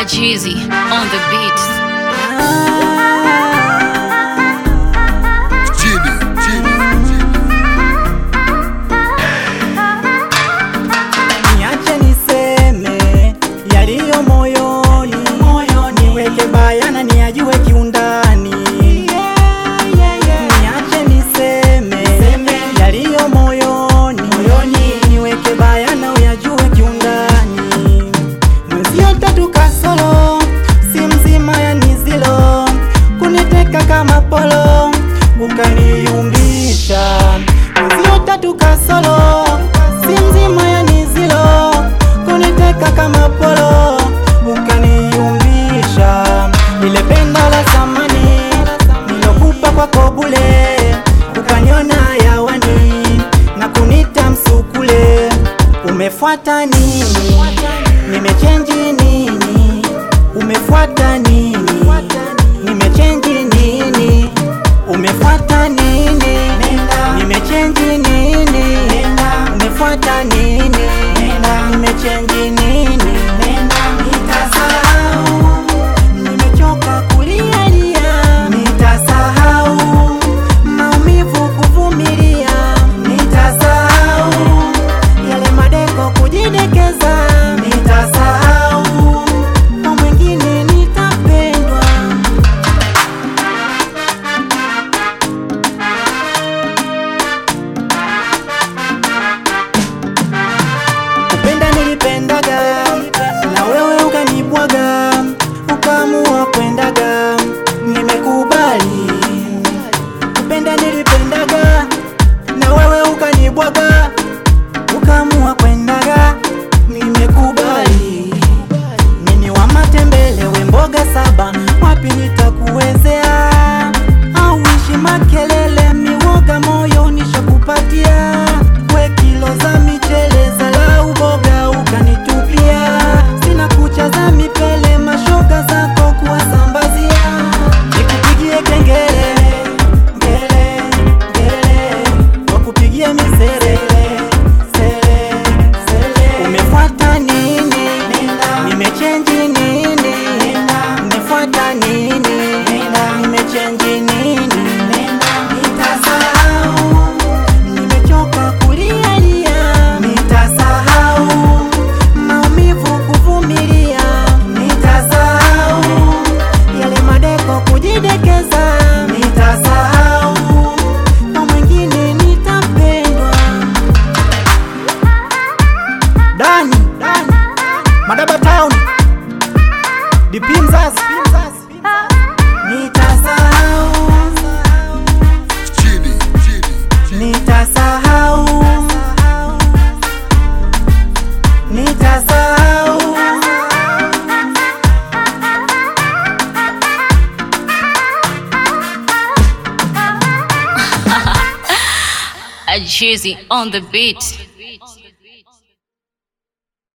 Ajizi on the beat. Jimmy, Jimmy, Niache niseme yaliyo moyoni, niweke bayana niyajue kiundani. Niache niseme yaliyo moyoni, niweke bayana uyajue kiundani. Mwenzio tatu kasoro, si mzima ya nizilo, kuniteka kama polo, ukaniumbisha. Mwenzio tatu kasoro, si mzima ya nizilo, kuniteka kama polo, ukaniumbisha. Ile pendo la zamani nilokupa kwako bule, ukaniona yawani na kunita msukule. Umefuata nini? Nimechenji nini? Umefuata nini? Nimechenji nini? Umefuata nini? Nimechenji nini? Umefuata nini? Nimechenji nini? Nitasahau, nimechoka kulialia. Nitasahau maumivu kuvumilia. Nitasahau yale madeko kujidekeza. Nitasahau kwa mwingine nitapendwa. Kupenda nilipendaga na wewe ukanibwaga, ukaamua kwendaga, nimekubali. Kupenda nilipendaga na wewe ukanibwaga, ukaamua kwendaga, nimekubali. Nini wa matembele we mboga saba, wapi nitakuwezea? Au ishi makelele miwoga, moyo nishakupatia. We kilo za michele za lau boga ukanitupia, sina kucha za mipele, mashoga zako kuwasambazia. Nikupigie kengele ngele ngele, wakupigie misere sere sere. Umefuata nini? Nimechenji nini? Umefuata nini? Nimechenji nini? Nitasahau, nimechoka kulialia. Nitasahau maumivu kuvumilia. Nitasahau yale madeko kujidekeza. Nitasahau kwa mwingine nitapendwa. Dani, Dani, Madaba Town, DP Mzazi, nitasahau, Jimmy, Jimmy, nitasahau, nitasahau. Ajizi on the beat.